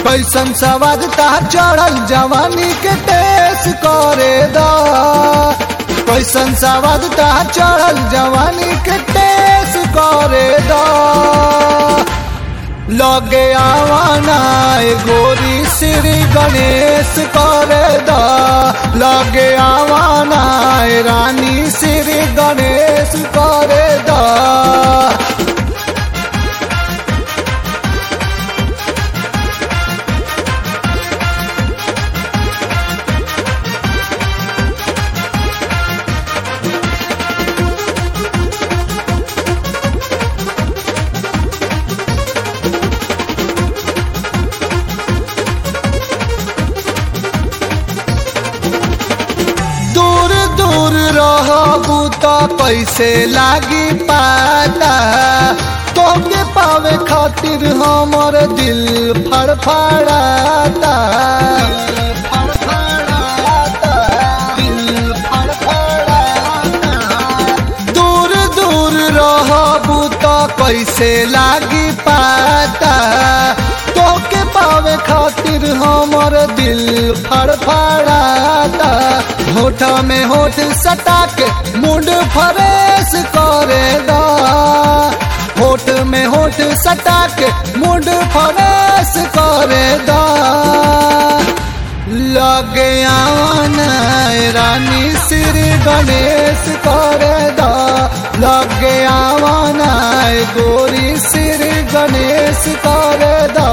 कैसन सवाद तार चढ़ल जवानी के टेस करे दा कैसन सवाद तार चढ़ल जवानी के टेस करे दा लगे आवाना ए गोरी श्री गणेश करे दा लगे आवाना ए रानी श्री गणेश करे दा दूर दूर रहबू तो कैसे लागी पाता तोके पावे खातिर हमर दिल फड़फड़ाता दूर दूर रहबू तो कैसे लागी पाता तोके पावे खातिर हमर दिल फड़फड़ाता होठ में होठ सटा के मुंड फरेश करे दा होठ में होठ सटा के मुंड फरेश करे दा लगे आवाना ए रानी श्री गणेश करे दा लगे आवाना ए गोरी श्री गणेश करे दा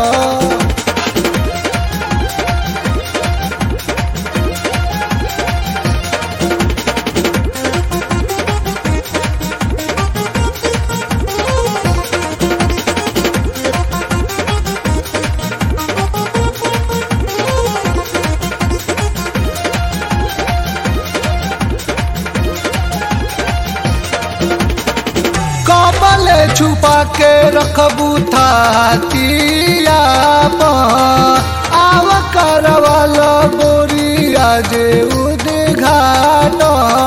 कबल छुपा के रखबू थातिया आव करवल गोरिया जे उद्घाटन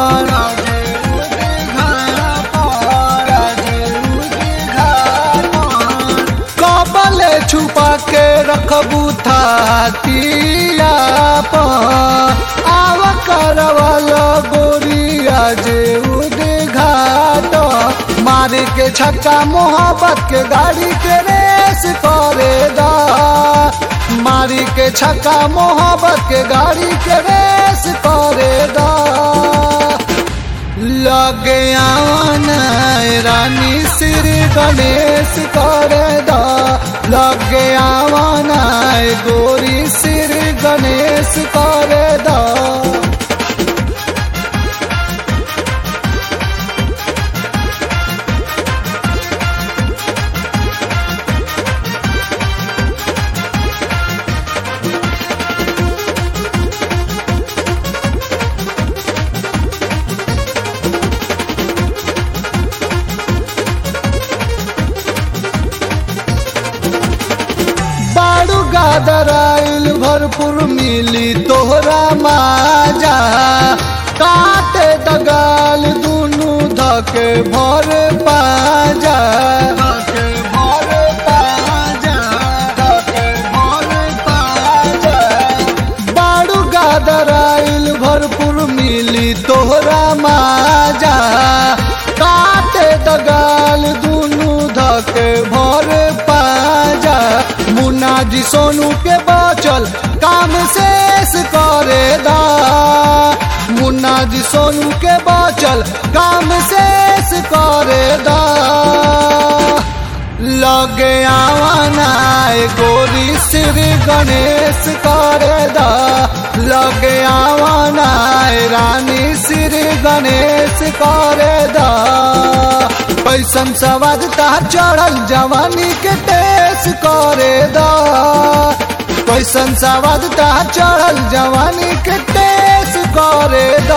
कबल छुपा के रखबू थातिया आव करवल गोरिया जे उद्घाट मारे के छक्का मोहब्बत के गाड़ी के रेस करे दा मारी के छक्का मोहब्बत के गाड़ी के रेस करे दा लगे आवाना ए रानी श्री गणेश करे दा लगे आवाना ए गोरी श्री गणेश करे दा बाड़ू गादराइल भरपूर मिली तोहरा माजा काटे दगाल दुनु धके भर पाजा बाड़ू गादराइल भरपूर मिली तोहरा माजा काटे दगाल दुनु धके भर पाजा मुन्ना जी सोनू के बचल काम शेष करे दा मुन्ना जी सोनू के बचल काम शेष करे दा लगे आवाना ए गोरी श्री गणेश करे दा लगे आवाना ए रानी श्री गणेश करे दा पैसन सवाद तार चढ़ल जवानी के टेस करे दा पैसन सवाद तार चढ़ल जवानी के टेस करे दा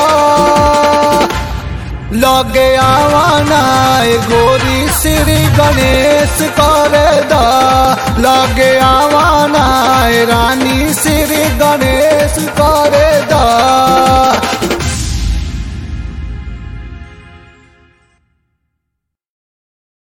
लगे आवाना ए गोरी श्री गणेश करे दा लगे आवाना ए रानी श्री गणेश